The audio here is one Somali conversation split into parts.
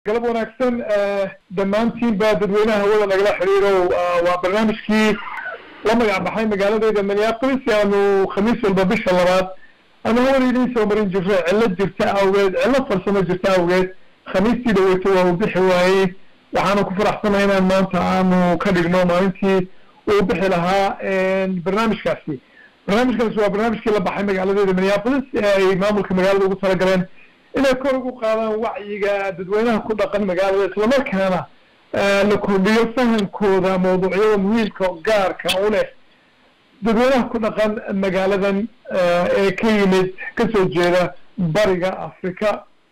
galab wanaagsan dhammaantiinba dadweynaha hawada nagala xiriiro waa barnaamijkii la magac baxay magaaladeeda minneapolis aanu khamiis walba bisha labaad ama hawada idiin soo marin jirto cillo jirta awgeed cillo farsamo jirta awgeed khamiistii dhaweyto waa uu bixi waayey waxaanu ku faraxsanahay inaan maanta aanu ka dhigno maalintii uu bixi lahaa barnaamijkaasi barnaamijkaasi waa barnaamijkii la baxay magaaladeeda minneapolis ee ay maamulka magaalada ugu talagaleen inay kor ugu qaadaan wacyiga dadweynaha ku dhaqan magaalada islamarkaana la kordhiyo fahankooda mawduucyada muhiimka gaarka u leh dadweynaha ku dhaqan magaaladan ee ka yimid kasoo jeeda bariga africa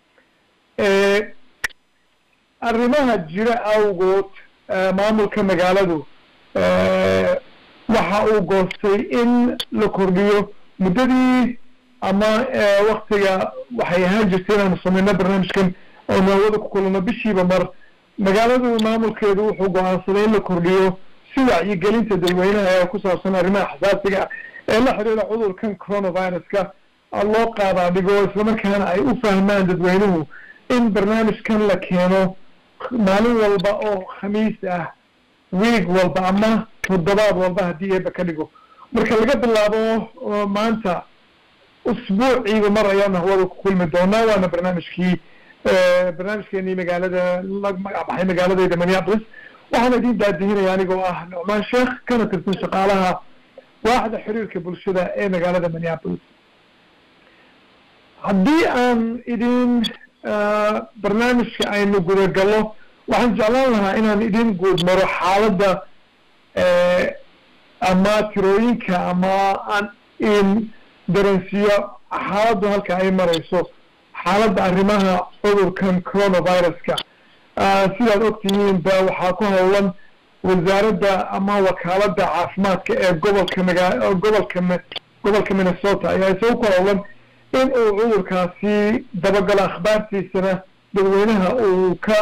arrimaha jira awgood maamulka magaaladu waxa uu goostay in la kordhiyo muddadii ama waktiga waxay ahaan jirtay inaanu samayno barnaamijkan oonu hawada ku kulano bishiiba mar magaaladu maamulkeedu wuxuu go-aansaday in la kordhiyo si wacyigelinta dadweynaha ee ku saabsan arrimaha xasaasiga ee la xidhiira cudurkan coronaviruska loo qaadaa dhigo islamarkaana ay u fahmaan dadweynuhu in barnaamijkan la keeno maalin walba oo khamiis ah wiig walba ama toddobaad walba haddii eeba ka dhigo marka laga bilaabo maanta usbuuciiba mar ayaanu hawada ku kulmi doonaa waana barnaamijkii barnaamijkeenii magaalada la magac baxay magaaladeyda minneapolis waxaana idin daadihinaya anigoo ah nucmaan sheekh kana tirsan shaqaalaha waaxda xiriirka bulshada ee magaalada minneapolis haddii aan idin barnaamijka aynu gudagallo waxaan jeclaan lahaa inaan idin guud maro xaaladda ama tirooyinka ama aan in daransiyo xaaladdu halka ay marayso xaaladda arrimaha cudurkan coronaviruska sidaad ogtihiin ba waxaa ku howlan wasaaradda ama wakaaladda caafimaadka ee gobolka magaa gobolka gobolka minnesota ayaa isagu ku howlan in uu cudurkaasi dabagalo akhbaartiisana dadweynaha uu ka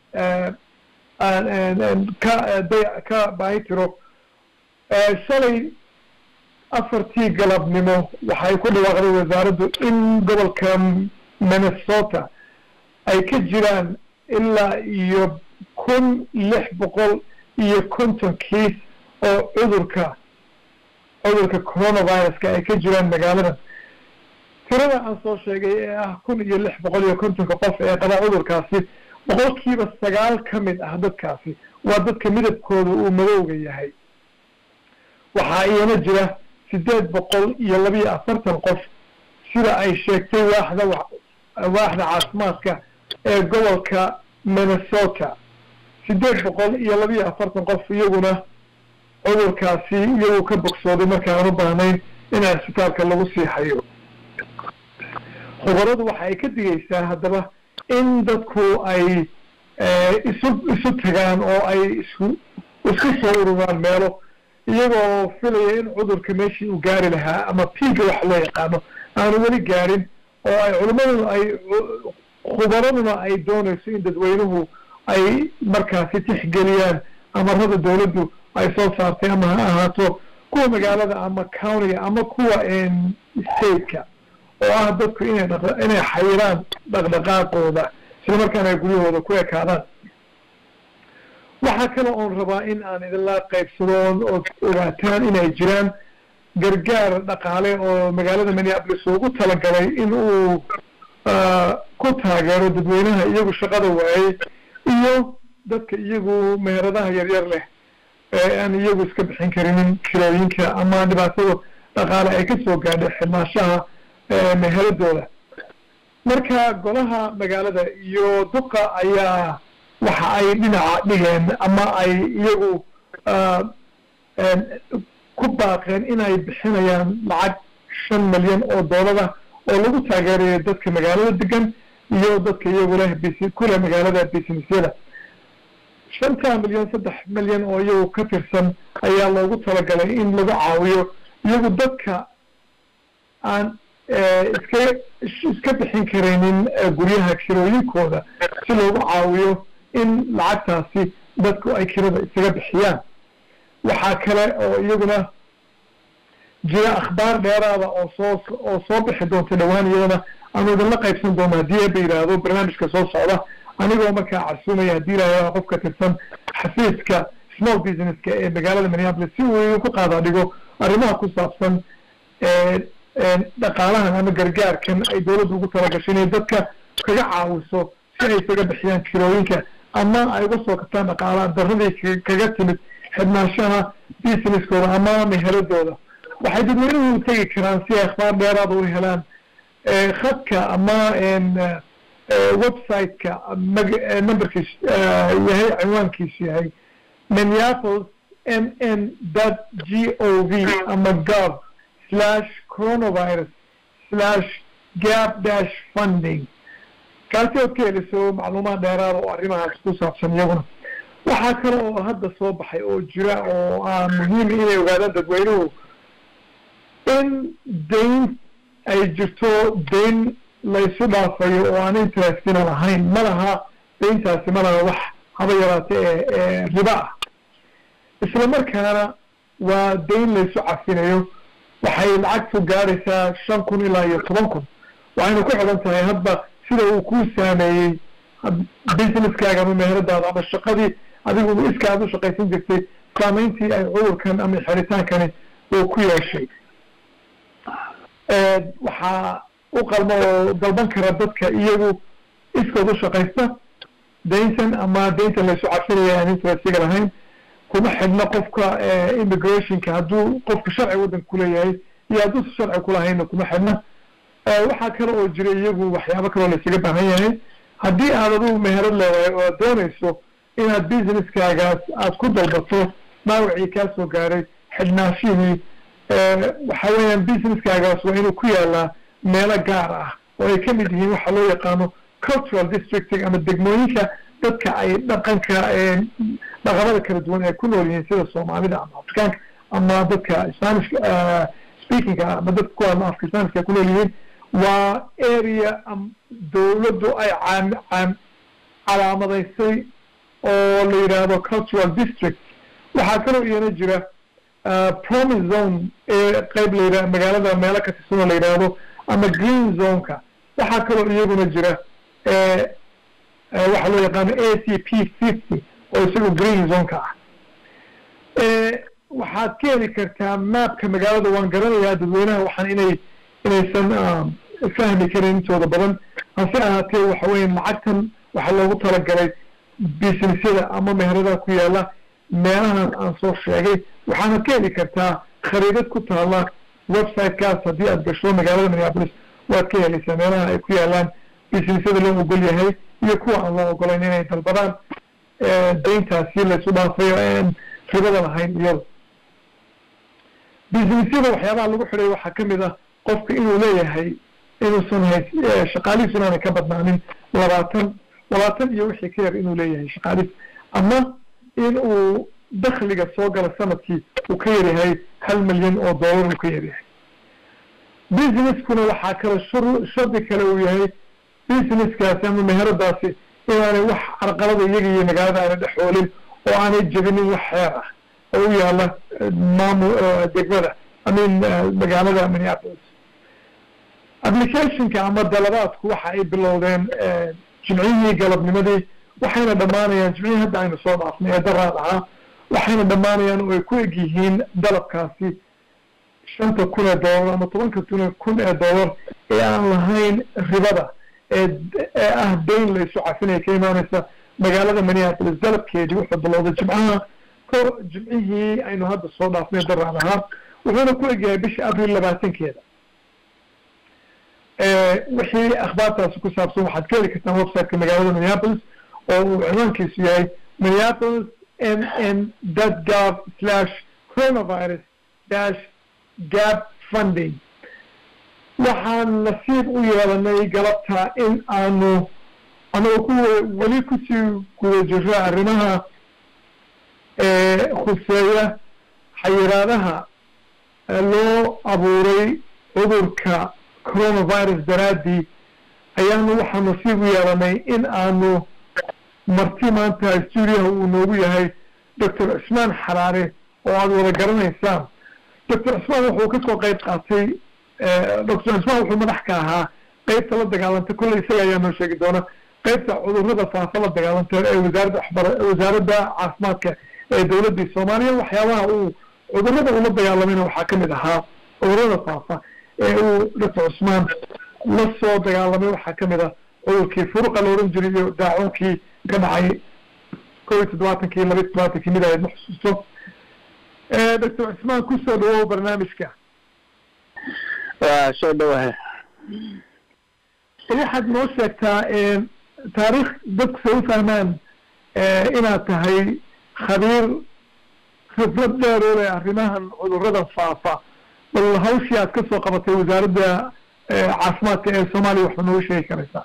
ka da ka baahi tiro shalay afartii galabnimo waxay ku dhawaaqday wasaaraddu in gobolka minnesota ay ka jiraan ilaa iyo kun lix boqol iyo konton kiis oo cudurka cudurka coronaviruska ay ka jiraan magaaladan tirada aan soo sheegay ee ah kun iyo lix boqol iyo kontonka qof ee qaba cudurkaasi boqolkiiba sagaal ka mid ah dadkaasi waa dadka midabkooda uu madowga yahay waxaa iyana jira sideed boqol iyo labiyo afartan qof sida ay sheegtay waaxda waaxda caafimaadka ee gobolka minnesota sideed boqol iyo labiyo afartan qof iyaguna cudurkaasi iyagu ka bogsooday markaan u baahnayn in cisbitaalka lagu sii hayo khubaradu waxa ay ka digaysaa haddaba in dadku ay isu isu tagaan oo ay isku isku soo ururaan meelo iyagoo filaya in cudurka meeshii uu gaari lahaa ama piiga wax loo yaqaano aanu weli gaarin oo ay culimaduna ay khubaraduna ay doonayso in dadweynuhu ay markaasi tixgeliyaan amarada dawladdu ay soo saartay ama ha ahaato kuwa magaalada ama countiga ama kuwa stateka oo ah dadku inay dha inay xayiraan dhaqdhaqaaqooda isla markaana ay guryahooda ku ekaadaan waxaa kale oon rabaa in aan idinla qaybsado oon ood ogaataan inay jiraan gargaar dhaqaale oo magaalada minneapolis ugu talagalay in uu ku taageero dadweynaha iyagu shaqada waayey iyo dadka iyagu meheradaha yaryar leh ee aan iyagu iska bixin karinin kirooyinka ama dhibaatada dhaqaale ay kasoo gaadhay xirmaashaha meheradooda marka golaha magaalada iyo duqa ayaa waxa ay dhinaca dhigeen ama ay iyagu ku baaqeen inay bixinayaan lacag shan milyan oo doolada oo lagu taageerayo dadka magaalada degan iyo dadka iyagu leh bs kuleh magaalada businessyada shanta milyan saddex milyan oo iyagu ka tirsan ayaa loogu talagalay in lagu caawiyo iyagu dadka aan iska iska bixin karaynin guryaha kirooyinkooda si loogu caawiyo in lacagtaasi dadku ay kirada isaga bixiyaan waxaa kale oo iyaguna jira akhbaar dheeraada oo soo oo soo bixi doonta dhowaan iyadana aanu idinla qaybsan doono haddii eeba yidhaahdo barnaamijka soo socda anigoo markaa casuumaya haddii ilaha qof ka tirsan xafiiska small businesska ee magaalada minneapolis si uu ku qaada dhigo arrimaha ku saabsan dhaqaalahan ama gargaarkan ay dawladdu ugu talagashay inay dadka kaga caawiso si ay isaga bixiyaan kirooyinka ama ay uga soo kabtaan dhaqaala daradii kaga timid xidhnaanshaha businesskooda ama meheladooda waxay dadweynuhu tegi karaan si ay akhbaar dheeraada u helaan khadka ama website-ka numberkiis yahay cinwaankiisu yahay minneapolis m n dot g o v ama gov slash coronavirus slash gap dash funding kaasi ood ka heliso macluumaad dheeraada oo arrimahaas ku saabsan iyaguna waxaa kale oo hadda soo baxay oo jira oo aan muhiim inay ogaadaan dadweynuhu in dayn ay jirto dayn laysu dhaafayo oo aan interestina lahayn ma laha dayntaasi ma laha wax haba yaraate ee ee riba ah isla markaana waa dayn laysu cafinayo waxay lacagtu gaadhaysaa shan kun ilaa iyo toban kun waxayna ku xidhan tahay hadba sida uu kuu saameeyey businesskaaga ama meheradaada ama shaqadii adigu iska aad u shaqaysan jirtay saameyntii ay cudurkan ama xeritaankani uu ku yeeshay waxaa u qalmo oo dalban kara dadka iyagu iskood u shaqaysta dayntan ama dayntan laysu cafinaya aan interestiga lahayn kuma xidhno qofka immigrationka hadduu qofka sharci waddanka kuleeyahay iyo hadduusa sharci kulahayna kuma xidhna waxaa kale oo jira iyagu waxyaabo kaloo laysaga baahan yahay haddii aad adugu meherad leedahay oo aad doonayso inaad businesskaagaas aad ku dalbato dhaawacii kaa soo gaaray xidhnaashihii waxa weeyaan businesskaagaas waa inuu ku yaalaa meelo gaar ah oo ay kamid yihiin waxa loo yaqaano cultural districting ama degmooyinka dadka ay dhaqanka dhaqamada kala duwan ay ku nool yihiin sida soomaalida ama afrikaanka ama dadka spanish speakingka ama dadka ku hadla afka spanishka ay ku nool yihiin waa area dawladdu ay caam caam calaamadaysay oo la yidhaahdo cultural district waxaa kaloo iyana jira promise zone ee qeyb la yidhah magaalada meelo ka tirsan oo la yidhaahdo ama green zoneka waxaa kaloo iyaguna jira waxaa loo yaqaano a c p fifty oo isagu green zoneka ah waxaad ka heli kartaa maapka magaalada waan garanayaa dadweynaha waxaan inay inaysan fahmi karin intooda badan hase ahaatee waxa weya lacagtan waxaa loogu talagalay businessyada ama meheradaha ku yaala meelahan aan soo sheegay waxaana ka heli kartaa khariidad ku taala websitekaas haddii aad gasho magaalada minneapolis waad ka helaysaa meelaha ay ku yaalaan businessyada loo ogol yahay iyo kuwa aan loo ogolayn inay dalbadaan dayntaasi laysu dhaafayo aan ribada lahayn iyada businessyada waxyaabaha lagu xidhay waxaa kamid ah qofka inuu leeyahay inuusan hays shaqaalihiisu inaanay ka badnaanin labaatan labaatan iyo wixii ka yar inuu leeyahay shaqaalihiis ama in uu dakliga soo gala sanadkii uu ka yaryahay hal milyan oo dollar uu ka yaryahay busineskuna waxaa kale shur shardi kale uu yahay businesskaasi ama meheradaasi inaanay wax carqalada iyaga iyo magaalada aanay dhexoolin oo aanay jebinin wax xeer ah oo u yaala maamu degmada amin magaalada minneapolis applicationka ama dalabaadku waxa ay bilowdeen jimcihii galabnimadii waxayna dhammaanayaan jimcihii hadda aynu soo dhaafnay ee daraad ahaa waxayna dhammaanayaan oo ay ku eg yihiin dalabkaasi shanta kun ee dollar ama tobanka tun kun ee dollar ee aan lahayn ribada ee ee ah dayn laysu cafinaya ka imaaneysa magaalada minneapolis dalabkeedii wuxuu bilowday jimcaha ko jimcihii aynu hadda soo dhaafnay daraad ahaa wuxuuna ku egyahay bisha abril labaatankeeda wixii akhbaartaasi ku saabsan waxaad ka heli kartaan websiteka magaalada minneapolis oo uu cinwaankiisu yahay minneapolis m n dot gov slash coronavirus dash gap funding waxaan nasiib u yeelanay galabta in aanu anagoo ku weli kusii guda jiro arrimaha khuseeya xayiraadaha loo abuuray cudurka coronavirus daraaddii ayaanu waxaa nasiib u yeelanay in aanu marti maanta stuudiyaha uu noogu yahay doctor cismaan xaraare oo aada wada garanaysaan doctor cismaan wuxuu kasoo qeyb qaatay doctor cismaan wuxuu madax ka ahaa qeybta la dagaalantay kolley isaga ayaa noo sheegi doona qaybta cudurrada faafa la dagaalanteed ee wasaaradda waxbara wasaaradda caafimaadka ee dowladdii soomaaliya waxyaabaha uu cudurrada ula dagaalamayna waxaa ka mid ahaa cudurrada faafa ee uu doctor cusmaan la soo dagaalamay waxaa ka mid ah cudurkii furuqa la odhan jiray iyo daacuunkii ka dhacay kow iyo toddobaatankii laba iyo toddobaatankii mid ahayd ma xusuusto doctor cusmaan kusoo dhawow barnaamijka waa soo dhawaha waxaad noo sheegtaa taariikh dadku say u fahmaan inaad tahay khabiir khibrad dheer oo leh arrimahan cudurrada faafa bal hawshii aad ka soo qabatay wasaaradda caafimaadka ee soomaaliya waxba noogu sheegi karaysaa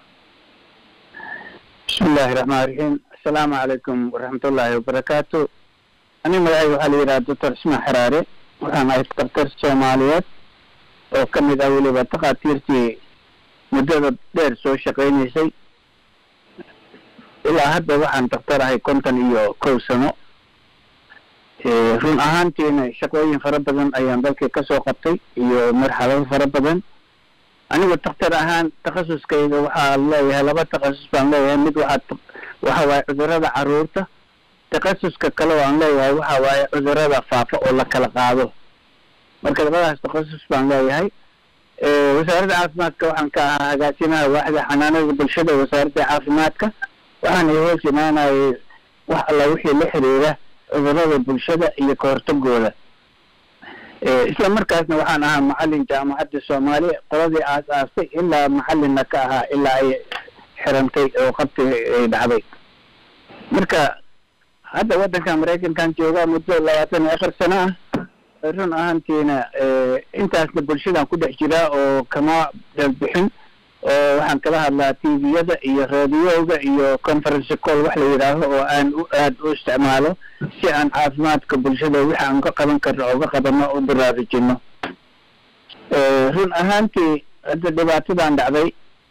bismi illaahi raxmaan raxiim assalaamu calaykum waraxmatullaahi wabarakaatu ani magacayga waxaa la yidhaha doctor cismaan xaraare waxaan ahay daktar soomaaliyeed oo ka mid ah weliba takhaatiirtii muddada dheer soo shaqaynaysay ilaa hadda waxaan daktar ahay konton iyo kow sano run ahaantiina shaqooyin fara badan ayaan dalkii kasoo qabtay iyo marxalado fara badan anigu daktar ahaan takhasuskayga waxaa leeyahay laba takhasus baan leeyahay mid waxaa waxa waaye cudurada caruurta takhasuska kale waan leeyahay waxa waaye cudurada faafa oo la kala qaado marka labadaas takhasus baan leeyahay wasaaradda caafimaadka waxaan ka ahaa hagaasimaha waaxda xanaanada bulshada wasaaradda caafimaadka waxaana hoos imaanayay wax alla wixii la xiriira cudurada bulshada iyo kahortagooda isla markaasna waxaan ahaa macalin jaamacadda soomaaliya qoladii aas aastay ilaa macalinna ka ahaa ilaa ay xirantay oo qabti ay dhacday marka hadda waddanka maraykankan joogaa muddo labaatan iyo afar sano ah run ahaantiina intaasna bulshadan ku dhex jiraa oo kama dalbixin oo waxaan kala hadlaa tviyada iyo radioga iyo conference call wax la yidhaaho oo aan u aad u isticmaalo si aan caafimaadka bulshada wixi aan ka qaban karno oo ka qabano u baraarujino run ahaantii hadda dhibaatadan dhacday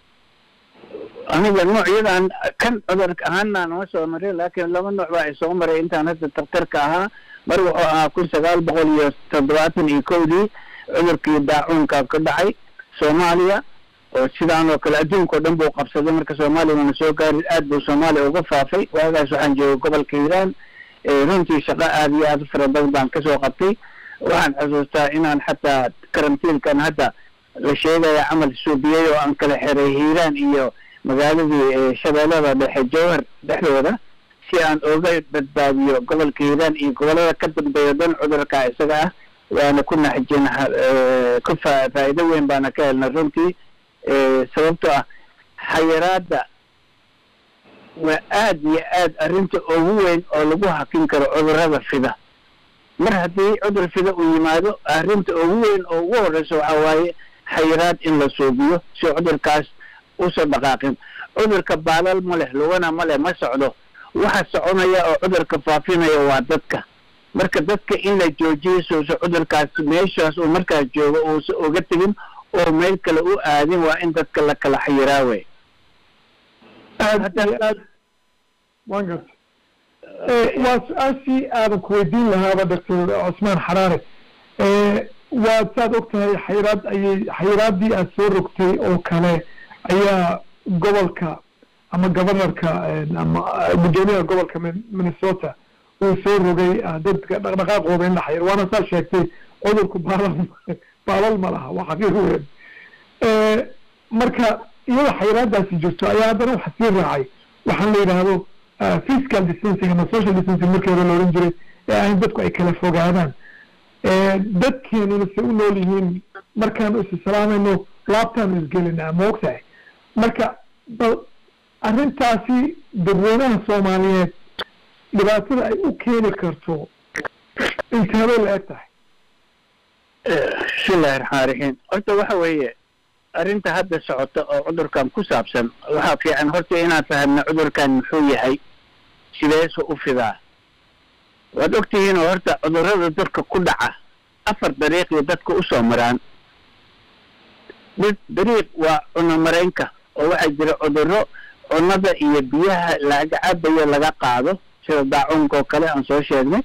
aniga noocyadan kan cudurka ahaana nama soo marin laakiin laba nooc baa ay soo maray intaan hadda daktarka ahaa mar wuxuu ahaa kun sagaal boqol iyo toddobaatan iyo kowdii cudurkii daacuunka ka dhacay soomaaliya oo sidaan oo kale adduunka o dhan buu qabsaday marka soomaaliya mana soo gaarin aad buu soomaaliya uga faafay waagaas waxaan joogay gobolka hiiraan runtii shaqo aada iyo aada u fara badan baan kasoo qabtay waxaan xusuustaa inaan xataa karantiilkan hadda la sheegaya camal suubiyey oo aan kala xiray hiiraan iyo magaaladii shabeellada dhexe jowhar dhexdooda si aan oga badbaadiyo gobolka hiiraan iyo gobolada ka dambeeya dhan cudurka isaga ah waana ku naxjin ku fa faa'iido weyn baana ka helna runtii sababtoo ah xayiraadda waa aad iyo aad arrinta ugu weyn oo lagu hakin karo cudurada fida mar haddii cudur fida uu yimaado arrinta ugu weyn oo ugu horreysa waxa waaye xayiraad in la suubiyo si cudurkaas usoo dhaqaaqin cudurka baalal ma leh lugana ma leh ma socdo waxa soconaya oo cudurka faafinaya waa dadka marka dadka in la joojiyo suusa cudurkaas meeshaas uu markaas joogo uusa uga tegin oo meel kale u aadin waa in dadka la kala xayiraa wey aad iyo aad wan garta waa su-aashii aadan ku weydiin lahaaba doctor cusmaan xaraare waad saad og tahay xayiraad ayay xayiraaddii aad soo rogtay oo kale ayaa gobolka ama governorka ama guddoomiyaha gobolka minnesota uu soo rogay dadka dhaqdhaqaaqooda in la xayiro waana saa sheegtay cudurku baalal baalal ma laha waa xaqiiq weyn marka iyada xayiraadaasi jirto ayaa haddana waxa sii raacay waxaan la yidhaahdo physical distancing ama social distancing markii hore la ohan jiray ee ahayn dadku ay kala fogaadaan dadkeenuna se u nool yihiin markaanu is salaamayno laabtaanu isgelinaa ma og tahay marka bal arrintaasi dadweynaha soomaaliyeed dhibaatada ay u keeni karto inteebay la eg tahay bismillahi raxmaan raxiim horta waxa weeye arrinta hadda socota oo cudurkan ku saabsan waxaa fiican horta inaan fahamna cudurkan muxuu yahay sideesu u fidaa waad ogtihiin oo horta cudurada dadka ku dhaca afar dariiqii dadka usoo maraan mid dariiq waa cuno maraynka oo waxaa jira cuduro cunada iyo biyaha laga cabayo laga qaado sida daacuunka oo kale aan soo sheegnay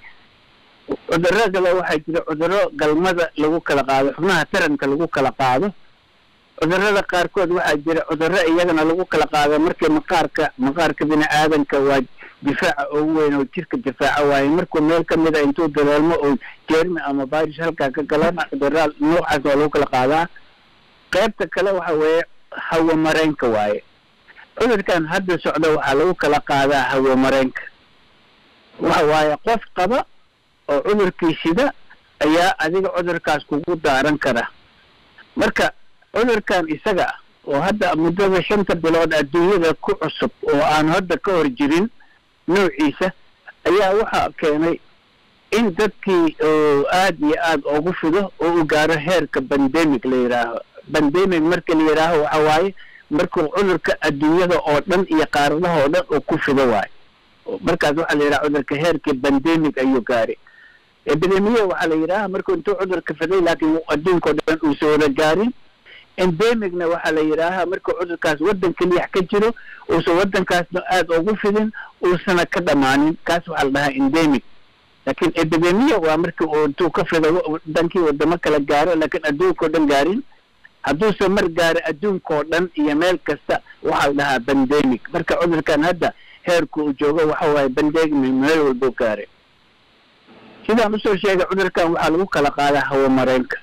cuduro kale waxaa jira cuduro galmada lagu kala qaado xubnaha taranka lagu kala qaado cudurrada qaarkood waxaa jira cudurro iyagana lagu kala qaado markii maqaarka maqaarka bini aadanka waa difaaca ugu weyn oo jirka difaaca waaye markuu meel ka mid a intuu dareelmo oo jermi ama virus halkaa ka galana cudurra noocaas waa lagu kala qaadaa qaybta kale waxa weeye hawo mareenka waaye cudurkan hadda socda waxaa lagu kala qaadaa hawo mareenka waxa waaye qof qaba oo cudurkii sida ayaa adiga cudurkaas kugu daaran kara marka cudurkan isaga ah oo hadda muddada shanta bilood adduunyada ku cusub oo aan hadda ka hor jirin noociisa ayaa waxaa keenay in dadkii aad iyo aad ugu fido oo u gaaro heerka bandemic la yidhaaho bandemic marka la yidhaaho waxa waaye markuu cudurka adduunyada oo dhan iyo qaaradaha oo dhan uu ku fido waayo markaas waxaa la yidhaha cudurka heerkii bandemic ayuu gaaray epidemiya waxaa la yidhaha markuu intuu cudurka fiday laakiin adduunka oo dhan uusa wada gaarin endemicna waxaa la yidhaaha markuu cudurkaas waddan keliyax ka jiro uusan waddankaasna aada ugu fidin uusana ka dhammaanin kaas waxaa la dhahaa endemic laakiin epidemiya waa markii uu intuu ka fido wadankii wadamo kala gaaro laakiin adduunka oo dhan gaarin hadduusan mar gaaro adduunka oo dhan iyo meel kasta waxaa la dhahaa bandemic marka cudurkan hadda heerku uu joogo waxa waaye bandemic meel walbuu gaaray sidaan usoo sheegay cudurkan waxaa lagu kala qaadaa hawo mareenka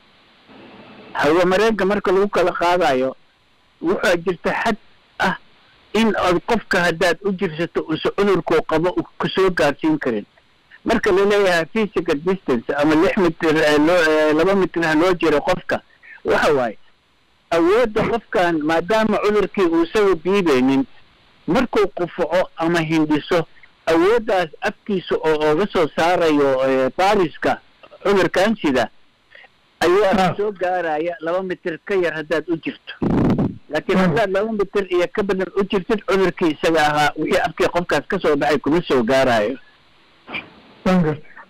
hawo mareenka marka lagu kala qaadayo waxaa jirta xad ah in ad qofka haddaad u jirsato usa cudurkuu qabo kusoo gaarsiin karin marka laleeyahay physical distance ama lix mitir laba mitir ha loo jiro qofka waxa waaye awoodda qofkan maadaama cudurkii uusaga diideynin markuu qufaco ama hindhiso awooddaas afkiisa oo oga soo saarayo baariska cudurkan sida ayaa soo gaaraya laba mitir ka yar haddaad u jirto laakiin haddaad laba mitir iyo ka badan u jirtid cudurkii isaga ahaa wixii afkii qofkaas ka soo baxay kuma soo gaarayo wan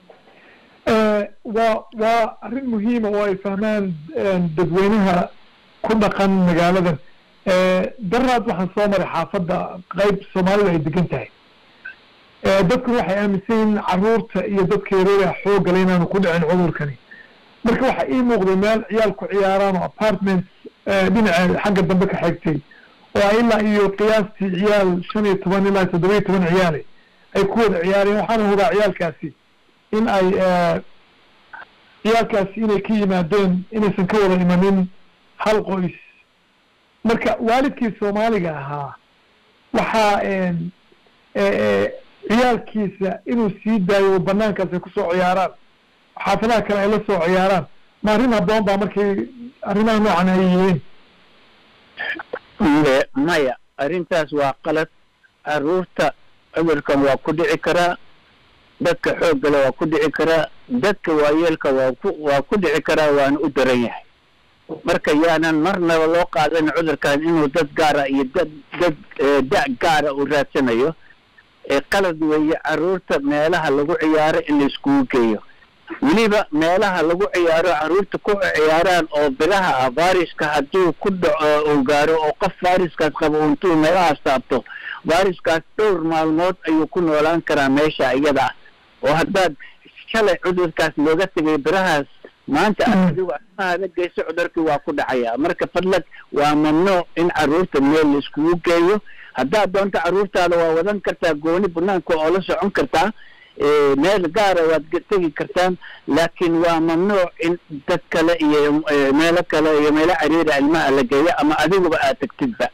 gartay waa waa arrin muhiima oo ay fahmaan dadweynaha ku dhaqan magaaladan daraad waxaan soo maray xaafadda qayb soomaalida ay degan tahay dadku waxay aaminsan yihiin caruurta iyo dadka yareeya xoogale inaanu ku dhicin cudurkani marka waxaa ii muuqday meel ciyaal ku ciyaaraan oo apartments dhinaca xagga dambe ka xigtay oo ilaa iyo qiyaastii ciyaal shan iyo toban ilaa toddoba iyo toban ciyaale ay ku wada ciyaareen waxaana hubaa ciyaalkaasi in ay ciyaalkaasi inay ka yimaadeen inaysan ka wada imanin hal qoys marka waalidkii soomaaliga ahaa waxaa ciyaalkiisa inuu sii daayo banaankaas ay kusoo ciyaaraan xaafadaha kale ay la soo ciyaaraan ma arrin habboon baa markay arrimaha noocan ay yihiin maya arrintaas waa qalad caruurta cudurkan waa ku dhici karaa dadka xooggale waa ku dhici karaa dadka waayeelka waa ku waa ku dhici karaa waana u daran yahay marka yaanan marnaba loo qaadanin cudurkan inuu dad gaara iyo dad dad da' gaara uu raadsanayo qalad weeye caruurta meelaha lagu ciyaaro in la iskugu geeyo weliba meelaha lagu ciyaaro caruurta ku ciyaaraan oo biraha ah vairiska hadduu ku dhaco uu gaaro oo qof vairiskaas qabo intuu meelahaas taabto vairiskaas dhowr maalmood ayuu ku noolaan karaa meesha iyada ah oo haddaad shalay cudurkaas looga tegay birahaas maanta adigu arimahaada geyso cudurkii waa ku dhacaya marka fadlag waa mamnuuc in caruurta meel la iskugu geeyo haddaad doonto caruurtaada waa wadan kartaa gooni banaanka oo la socon kartaa meel gaara waad tegi kartaan laakiin waa mamnuuc in dad kale iyo meelo kale iyo meelo cariira ilmaha la geeyo ama adiguba aad tagtidba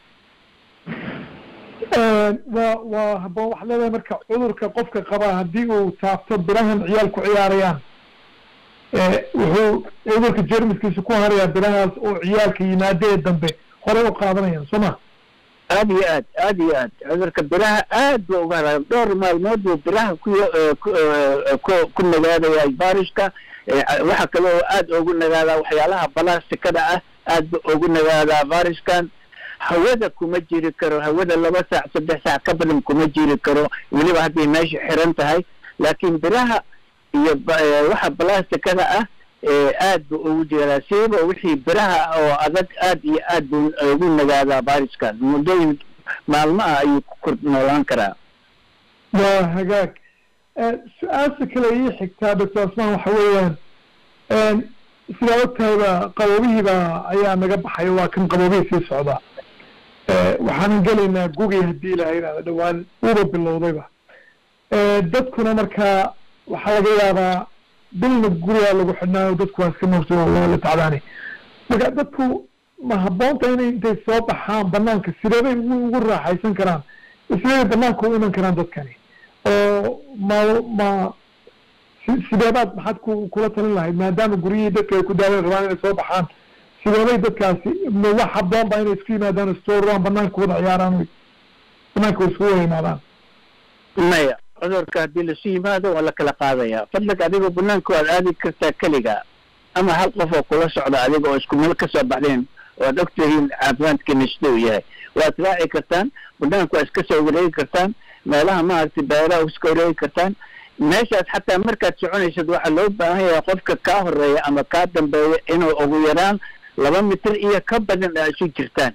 waa waa habboon waxaad leedahay marka cudurka qofka qabaa haddii uu taabto birahan ciyaal ku ciyaarayaan wuxuu cudurka jermiskiisa ku harayaa birahaas oo ciyaalka yimaadee dambe horey u qaadanayaan soo ma aad iyo aad aad iyo aad cudurka biraha aad ba uga haraa dhowr maalmood buu biraha ku ku ku nagaadaya baariska waxa kale oo aad ugu nagaadaa waxyaalaha balastikada ah aad ba ugu nagaadaa bariskan hawada kuma jiri karo hawada laba saac saddex saac ka badan kuma jiri karo weliba hadday meesha xiran tahay laakiin biraha iyo waxa balastikada ah aad bu ugu jiraa siiba wixii biraha oo adag aad iyo aad buu ugu nagaadaa bariskan muddooyin maalmo ah ayuu ku kor noolaan karaa waa hagaag su-aasha kale ii xigtaa doctor asmaan waxa weeyaan sidaa ogtahayba qaboobihiiba ayaa naga baxay waa kan qaboobihii sii socdaa waxaanan gelaynaa gugii haddii ilahay idhahda dhowaan uuba bilowdayba dadkuna markaa waxaa laga yaabaa bilna gurigaa lagu xidhnaayo dadku waa iska moogto la tacdaani marka dadku ma habboonta inay intay soo baxaan banaanka sideebay ugu raaxaysan karaan sideebay banaanka u iman karaan dadkani oo ma ma sideebaad maxaad ku kula talin lahayd maadaama guryihii dadka ay ku daawan rabaan inay soo baxaan sideebay dadkaasi ma wax habboon ba inay isku yimaadaan istooraan banaanka wada ciyaaraan banaanka wa isku wada yimaadaan maya cudurka haddii lasu yimaado waa la kala qaadaya fadlag adigoo banaanka waad aadi kartaa keliga ama hal qof oo kula socda adiga oo isku meel kasoo baxdeen waad ogtihiin caafimaadkiina sida uu yahay waad raaci kartaan banaanka waa iska soo wareegi kartaan meelaha maaragtay beeraha iska wareegi kartaan meeshaas xataa markaad soconaysad waxaa loo baahan yahay qofka kaa horeeya ama kaa dambeeya inuu ugu yaraan laba mitir iyo ka badan a isu jirtaan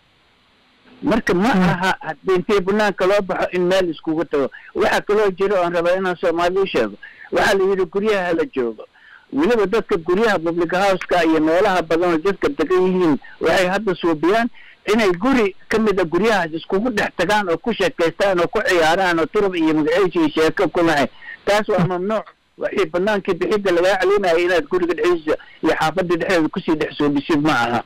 marka ma aha haddii intii banaanka loo baxo in meel iskugu tago waxaa kaloo jira oan rabaa inaan soomaali u sheego waxaa la yidhi guryaha hala joogo weliba dadka guryaha public houseka iyo meelaha badan oo dadka degan yihiin waxay hadda suubiyaan inay guri ka mid a guryahaas iskugu dhex tagaan oo ku sheekaystaan oo ku ciyaaraan oo turub iyo magaciisi iyo sheeko ku lahay taas waa mamnuuc waxii banaankii bixidda lagaa celinaya inaad guriga dhexdiisa iyo xaafadda dhexdeeda kusii dhex soobisid ma aha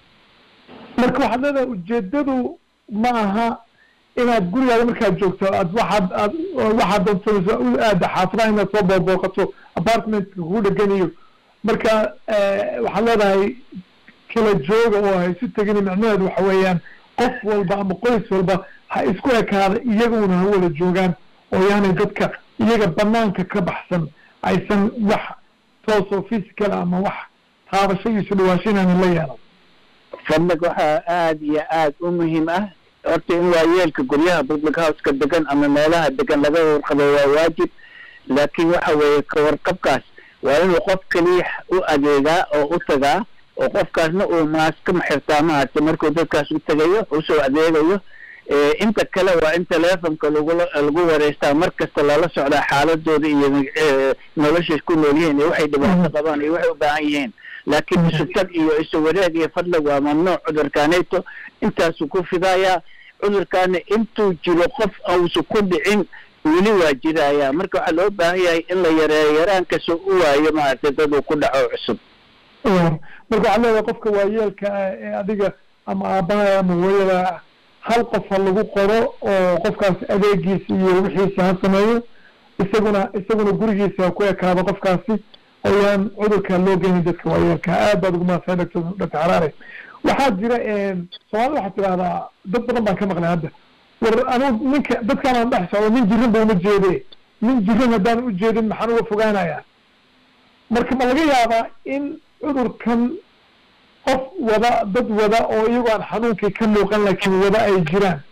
marka waxaad leedahay ujeedadu ma aha inaad gurigaada markaad joogto aad waxaad aad waxaad doonsanayso u aada xaafadaha inaad soo boorbooqato apartmentka kugu dhegan iyo marka waxaad leedahay kala jooga oo ha isu tegin micnaheedu waxa weeyaan qof walba ama qoys walba ha isku ekaada iyaguna ha wada joogaan oo yaanay dadka iyaga banaanka ka baxsan aysan wax toosoo physical ama wax taabasho iyo isu dhawaasho inaanan la yeelan fadlag waxaa aada iyo aada u muhiim ah horta in waayeelka guryaha public houseka degan ama meelaha degan laga warqabo waa waajib laakiin waxa weeye kawarqabkaas waa inuu qof keliya u adeegaa oo u tagaa oo qofkaasna uu maaska maxirtaa maaragtay markuu dadkaas u tegayo usoo adeegayo inta kale waa in telefonka lagula lagu wareystaa mar kasta lala socdaa xaaladooda iyo noloshay ku nool yihiin iyo waxay dhibaato qabaan iyo waxay u baahan yihiin laakiin isu tag iyo isu wareeg iyo fadlag waa mamnuuc cudurkaanayto intaasuu ku fidayaa cudurkaana intuu jiro qof ausu ku dhicin weli waa jiraya marka waxaa loo baahan yahay in la yareeyo yaraankasoo u waayo maaragtay dad uu ku dhaco cusub marka waxaad leedahay qofka waayeelka ah ee adiga ama aabbaha ama hooyada hal qof ha lagu qoro oo qofkaas adeegiisa iyo wixiisa ha sameeyo isaguna isaguna gurigiisa ha ku ekaado qofkaasi oo yaan cudurka loo geynin dadka waayeelka aad baad ugu mahadsan doctor doctor xaraare waxaa jira soomaalida waxaad tidahdaa dad badan baan ka maqlay hadda war anugu ninka dadkaan aan dhex socdo nin jirin ba uma jeede nin jirin haddaan u jeedin maxaan uga fogaanayaa marka ma laga yaabaa in cudurkan qof wada dad wada oo iyagoo aan xanuunkii ka muuqan laakiin wada ay jiraan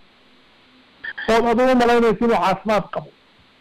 ood adugu malaynaysa inuu caafimaad qabo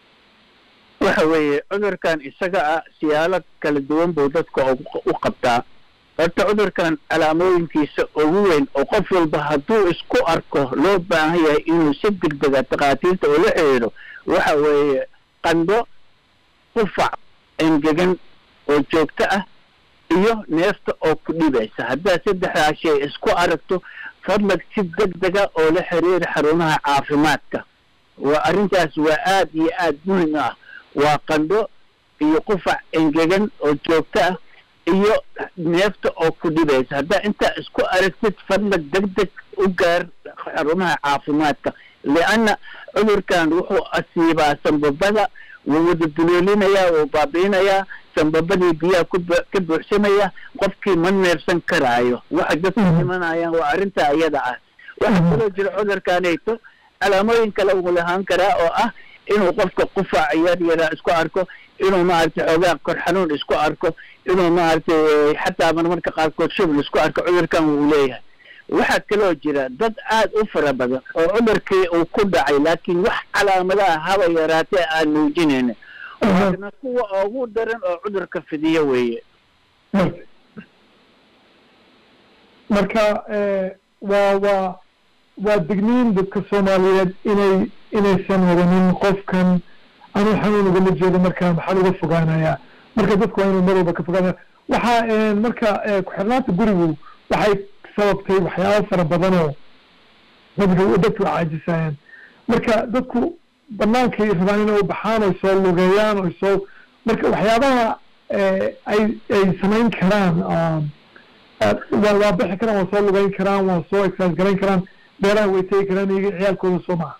waxa weeye cudurkan isaga ah siyaalo kala duwan buu dadka u qabtaa horta cudurkan calaamooyinkiisa ugu weyn oo qof walba hadduu isku arko loo baahan yahay inuu si degdega takhaatiirta ula xiriiro waxa weeye qandho qufac engegan oo joogto ah iyo neefta oo ku dhibaysa haddaad saddexdaa shay isku aragto fadlag si degdega oo la xiriira xarumaha caafimaadka waa arrintaas waa aad iyo aad muhim ah waa qandho iyo qufac engegan oo joogto ah iyo neefta oo ku dhibaysa haddaa intaa isku aragtid fadlag degdeg u gaar xarumaha caafimaadka lianna cudurkan wuxuu asiibaa sambabada wuu wada duloolinayaa wuu baabi'inayaa sambabadii biyaha ka buuxsamaya qofkii ma neefsan karaayo waxa dadku dhimanayaan waa arrinta iyada ah waxaa kaloo jira cudurkanayto calaamooyin kale uu lahaan karaa oo ah inuu qofka qufac yar yaraa isku arko inuu maaragtay xoogaa kor xanuun isku arko inuu maaragtay xataa marmarka qaarkood shubl isku arko cudurkan wuu leeyahay waxaa kaloo jira dad aad u fara badan oo cudurkii uu ku dhacay laakiin wax calaamadaha haba yaraatee aan muujinayna waana kuwa ugu daran oo cudurka fidiyo weeye marka waa waa waa digniin dadka soomaaliyeed inay inaysan wadanin qofkan anuu xanuun ugama jeedo marka maxaan uga fogaanayaa marka dadku waa inuu mar walba ka fogaanaya waxaa marka ku-xirnaanta gurigu waxay sababtay waxyaabo fara badan oo dadka dadku caajisayaan marka dadku banaankay rabaan inay u baxaan oy soo lugeeyaan oy soo marka waxyaabaha ay ay samayn karaan waa waa bixi karaan waa soo lugeyn karaan waa soo exercise garayn karaan beeraha way tegi karaan iyaga ciyaalkooda soo maha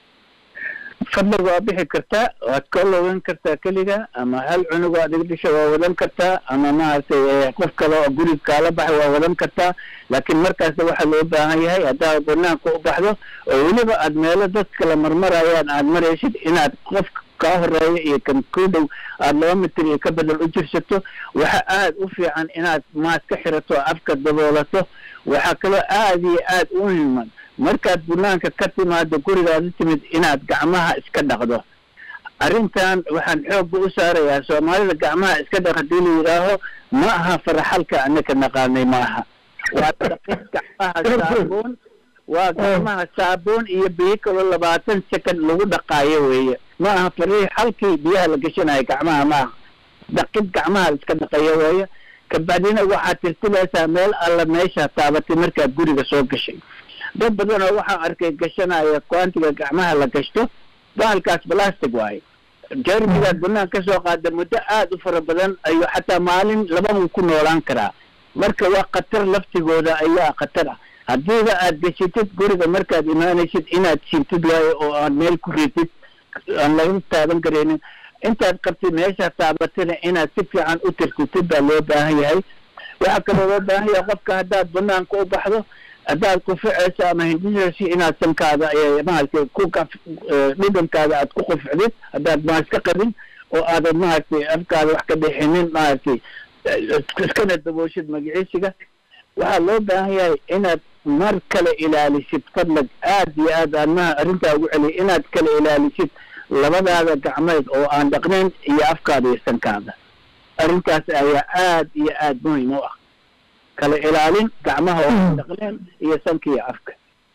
fadlig waa bixi kartaa waad ka logan kartaa keliga ama hal cunug aad iga dhasha waa wadan kartaa ama maaragtay qof kale oo guriga kaala baxay waa wadan kartaa laakiin markaasna waxaa loo baahan yahay haddaad banaanka u baxdo oo weliba aad meelo dad kala marmarayaan aad maraysid inaad qof kaa horeeya iyo kan ku dhow aada laba mitir iyo ka bedel u jirsato waxa aada u fiican inaad maas ka xirato afka daboolato waxaa kaloo aada iyo aada u muhiman markaad banaanka ka timaado gurigaad u timid inaad gacmaha iska dhaqdo arrintan waxaan xoogga u saarayaa soomaalida gacmaha iska dhaq haddii la yidhaaho ma aha faraxalka anaka naqaanay ma aha waa dhaqid gacmaha saabuun waa gacmaha saabuun iyo biyo kaloo labaatan second lagu dhaqaayo weeye ma aha fariix halkii biyaha la gashanayo gacmaha ma aha dhaqid gacmaha la iska dhaqayo weeye kabacdina waxaad tirtilaysaa meel alla meesha taabatay markaad guriga soo gashay dad badan oo waxaan arkay gashanaya quantiga gacmaha la gashto bahalkaas plastic waaye jermigaad banaan ka soo qaada muddo aada u fara badan ayuu xataa maalin lababuu ku noolaan karaa marka waa khatar laftigooda ayaa khatar ah haddiiba aad gashitid guriga markaad imaanaysid inaad siintid waayo oo aad meel ku ritid aan laga taaban karaynin intaad qabtid meesha taabatana inaad si fiican u tirtitid baa loo baahan yahay waxaa kaloo loo baahan yahay qofka haddaad banaanka u baxdo haddaad kuficayso ama hindisayso inaad sankaada maaragtay ku dhudhankaada aad ku quficdid haddaad maaska qabin oo aadan maaragtay afkaada wax ka dhexinin maaragtay iskana dabooshid magiciisiga waxaa loo baahan yahay inaad mar kale ilaalisid fadlag aad iyo aad aadmaha arrintaa ugu celiya inaad kala ilaalisid labadaada gacmeed oo aan dhaqnayn iyo afkaada iyo sankaada arrintaas ayaa aad iyo aad muhim u ah kala ilaalin gacmaha oo aan dhaqnayn iyo sanka iyo afka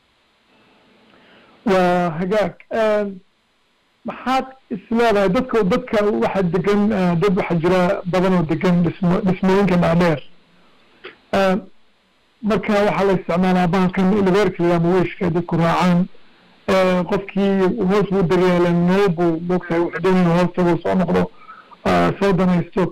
waa hagaag maxaad isleedahay dadka dadka waxa degan dad waxaa jira badan oo degan dhismo dhismooyinka dhaadheer marka waxaa la isticmaalaa bahalkan elevatorka ama weyshka dadku raacaan qofkii hoos buu daryeelen meel buu mogtahay wuxuu doonaya inuu hoos tago soo noqdo soo danaysto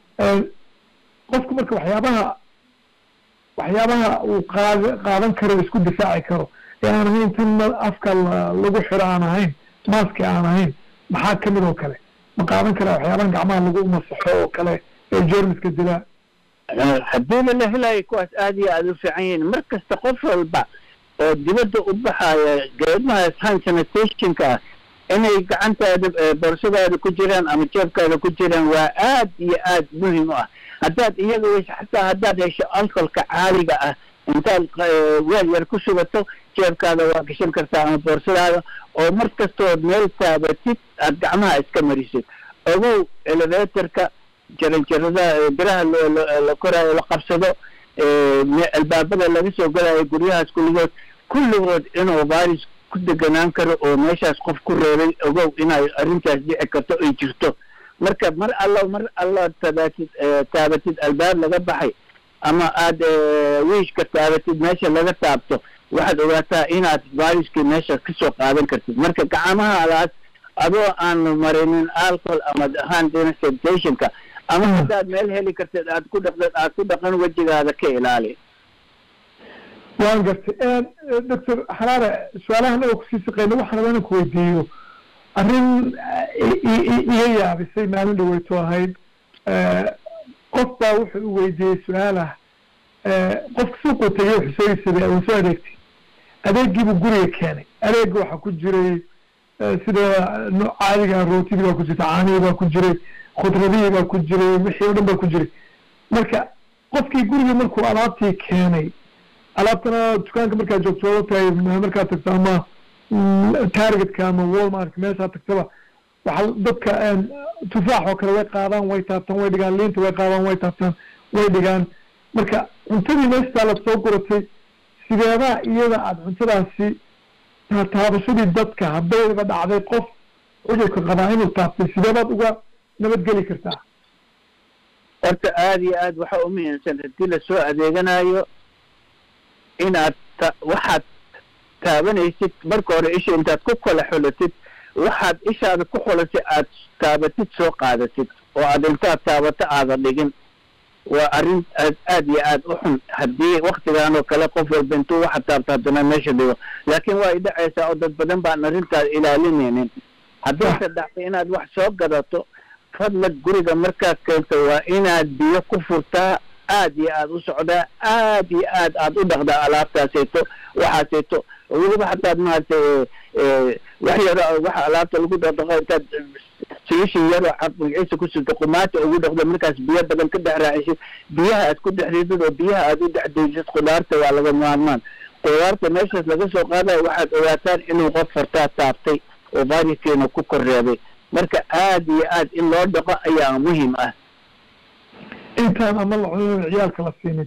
qofku marka waxyaabaha waxyaabaha uu qaad qaadan karo isku difaaci karo ee aan ahayn tan afka lagu xiro aan ahayn maaski aan ahayn maxaa kamid oo kale ma qaadan karaa waxyaabahan gacmaha lagu masaxo oo kale ee jermiska dilaa haddii la helayo kuwaas aad iyo aada u fiican yihiin mar kasta qof walba oo dibadda u baxaya geedmahaas hand sanitationka ah inay gacantaada boorsadaada ku jiraan ama jeebkaada ku jiraan waa aad iyo aad muhim u ah haddaad iyaga weyse xataa haddaad hesho alcoholka caaliga ah intaad weel yar ku sugato jeebkaada waa gashan kartaa ama boorsadaada oo mar kastood meel taabatid aad gacmaha iska marisid ogow elevatorka jaranjarada biraha la koraayo la qabsado albaabada laga soo galayo guryahaas kulligood kulligood inuu virus ku deganaan karo oo meeshaas qof ku reebay ogow inay arrintaas dhici karto ay jirto marka mar alla mar alla taabatid taabatid albaab laga baxay ama aad wiishka taabatid meesha laga taabto waxaad ogaataa inaad viruskii meeshaas kasoo qaadan kartid marka gacmahadaas adoo aan marinin alcohol ama hand sanitationka ama haddaad meel heli kartid aad ku dhaqdad aad ku dhaqan wejigaada ka ilaali waan gartay doctor xaraare su-aalaha anaga kusii saqeyna waxaan rabaa inaan ku weydiiyo arrin iga yaabisay maalin dhaweyto ahayd qof baa wuxuu u weydiiyey su-aal ah qofka suuquu tegay wuxuu soo iibsaday waa soo adeegtay adeegiibuu guriga keenay adeega waxaa ku jiray sida caadiga rootidii baa ku jirta caanihii baa ku jiray khudradihii baa ku jiray wixii o dhan baa ku jiray marka qofkii guriga markuu alaabtii keenay alaabtana dukaanka markaad joogto tahay markaad tagto ama targetka ama walmark meeshaa tagtaba waxa dadka tufaax oo kale way qaadaan way taabtaan way dhigaan liinta way qaadaan way taabtaan way dhigaan marka cuntadii meeshtaa la soo guratay sideedaa iyada aada cuntadaasi taabashadii dadka haddayba dhacday qof cudurka qabaa inuu taabtay sideebaad uga nabadgeli kartaa horta aada iyo aad waxaa u muhiimsan haddii lasoo adeeganayo inaad ta waxaad taabanaysid marka hore isha intaad ku kala xulatid waxaad ishaada ku xulatay aad taabatid soo qaadatid oo aad intaad taabato aada dhigin waa arrin aad aad iyo aad u xun haddii waktigan oo kale qof walba intuu waxa taabta haddana meesha dhigo laakiin waa idhacaysaa oo dad badan baan arrintaas ilaalinaynin haddiise dhacday inaad wax soo gadato fadlag guriga markaad keento waa inaad biyo ku furtaa aad iyo aad u socdaa aad iyo aad aad u dhaqdaa alaabtaasayto waxaasayto weliba hataad maaragtay wax yaro waxa alaabta lagu dhaqdhaqo intaad siishin yaroo cad magaciisa ku sirto qumaata ugu dhaqdo markaas biyo badan ka dhex raacisid biyaha aad ku dhex ridid oo biyaha aad u dhex dejid khudaarta waa laga maarmaan khudaarta meeshaas laga soo qaadayo waxaad ogaataan inuu qof fartaa taabtay oo variskeena ku korreebay marka aad iyo aad in loo dhaqo ayaa muhiim ah intaan ama la cunin ciyaalka la siinin